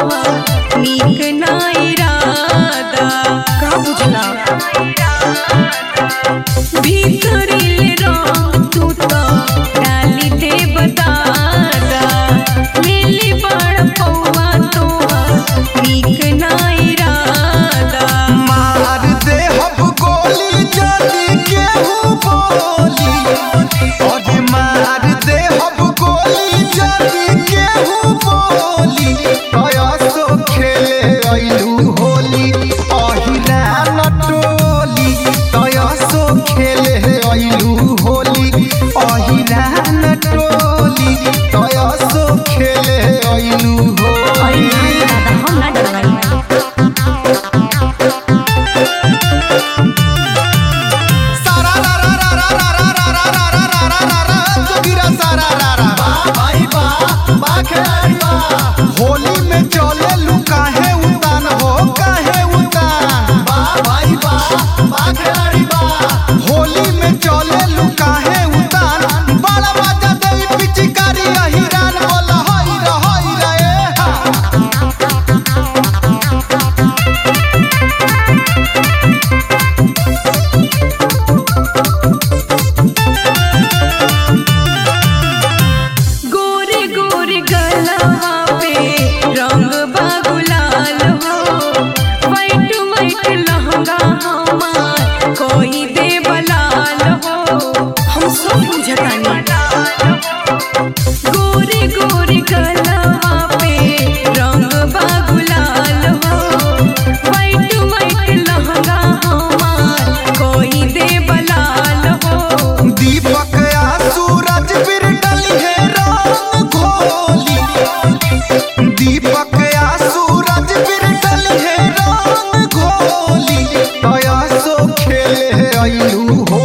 नीक ना इरादा का बुझला भीतरिल रंग तू तो डाली दे बतादा लिली बड़ पौवा तोहा नीक ना इरादा मार दे हब गोली जदी केहू बोली अरे मार दे हब गोली जदी केहू बोली कयसो खेले अइलू होली अहिला नटोली कयसो खेले अइलू होली अहिला नटोली कयसो खेले अइलू अरे होली नहीं दादा हम ना डरवाई सारा रा रा रा रा रा रा रा रा रा रा रा रा रा रा जोगिरा सारा रा रा बा भाई बा बा खिलाड़ी बा होली में चले लू काहे उतान हो काहे उतान बा भाई बा बा खिलाड़ी बा होली में चले लू काहे उतान बड़ा मजा दई पिचकारी अहिरान बोला हई रा हई रा ए हा गोरे गोरे गलवा पे रंग बागुलाल हो वाइट वाइट लहंगा हमार कोई दे बलाल हो हम सब बुझतानी गोरे गोरे गलवा पे रंग बागुलाल हो वाइट वाइट लहंगा हमार कोई दे बलाल हो दीपक आ सूरज फिर डली है रंग घोली दीपक आ सूरज फिर डली है रंग घोली तया सो खेले अइलू